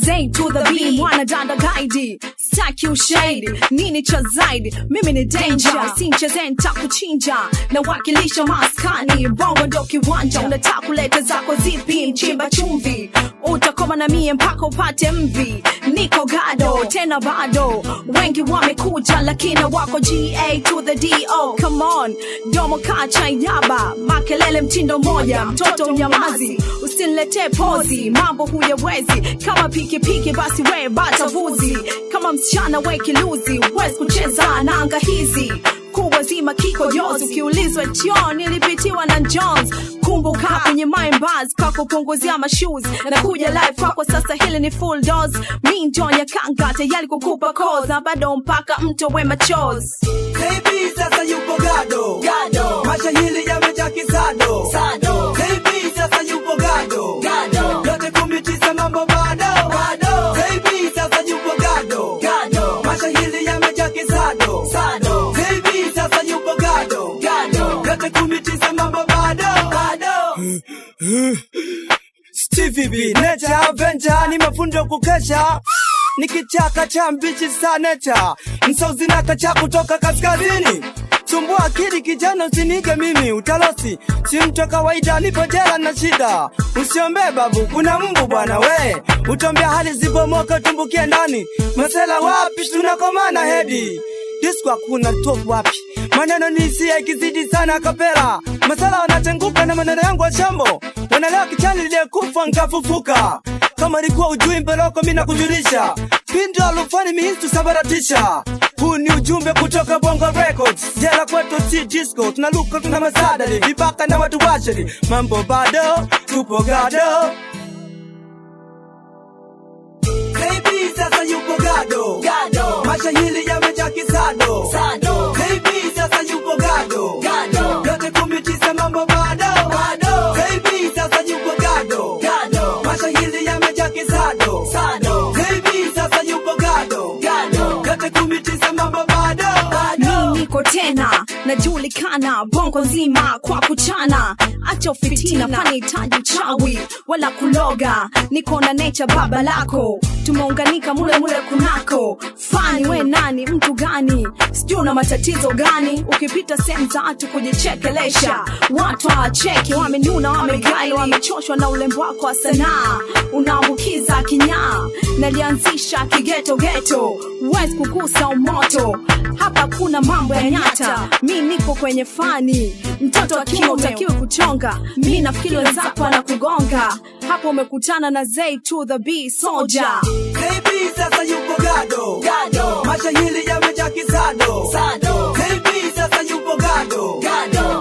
Zay to the B, mwana dada guide staki ushahidi nini cha zaidi mimi ni danger sincheze ntakuchinja na wakilisha maskani bongo ndo kiwanja unataka kuleta zako zipi mchimba chumvi utakoma na mie mpaka upate mvi niko gado tena bado wengi wamekuja lakini wako ga to the do come on domo kacha yaba makelele mtindo moja mtoto unyamazi usiniletee pozi mambo huyawezi kama pikipiki basi we bata vuzi kama msichana we kiluzi huwezi kucheza na anga hizi kubwa zima kiko jozi ukiulizwa jon ilipitiwa na jones kumbuka kwenye mindbars kakupunguzia mashoes na kuja live kwako sasa hili ni full dose mi jon ya kanga tayari kukupa cause na bado mpaka mto we machos Baby sasa yupo gado Gado. mashahili yamejaa kisado Sado. Baby sasa yupo gado Gado. yote kumi tisa mambo bado Bado. Baby sasa yupo gado Gado. mashahili yamejaa kisado Sado. Baby sasa yupo gado Gado. yote kumi tisa mambo bado Stevie B, Nature Avenger, ni mafundo kukesha ni kichaka cha mbichi sa nature msauzi na kacha kutoka kaskazini sumbua akili kijana usinike mimi utalosi si mtu kawaida nipo jela na shida usiombee babu kuna mbu bwana we utombea hali zibomoka tumbukie ndani masela wapi tunakomana hedi disco hakuna top wapi maneno ni hisia ikizidi sana kapera masala wanatenguka na maneno yangu wa shambo wanalewa kichani liliyekufa nkafufuka kama ilikuwa ujui mbeloko mi nakujulisha pindo alufani mihistu sabaratisha huu ni ujumbe kutoka bongo records jela kwetu si disco tunaluka tuna masadari vibaka na watu washeri mambo bado tupo gado Baby sasa yupo gado Gado. mashahili yamejaa kisado Sado. Baby sasa yupo gado Gado. yote kumi tisa mambo bado Bado. Baby sasa yupo gado Gado. mashahili yamejaa kisado Sado. Baby sasa yupo gado Gado. yote kumi tisa mambo bado mi niko tena najulikana bongo nzima kwa kuchana acha ufitina panihitaji uchawi wala kuloga niko na necha baba lako tumeunganika mule mule kunako fani we nani mtu gani sijui una matatizo gani ukipita sehemu za watu kujichekelesha watu hawacheki wamenuna wamegai wamechoshwa na ulembo wako wa sanaa unaambukiza kinyaa nalianzisha kigetogeto huwezi kukusa umoto hapa kuna mambo ya nyata mi niko kwenye fani mtoto akiwa utakiwe kuchonga mi nafikiri wenzako anakugonga hapo umekutana na Zay to the B soldier Baby sasa yupo gado Gado. mashahili yamejaa kisado Sado. Baby sasa yupo gado Gado.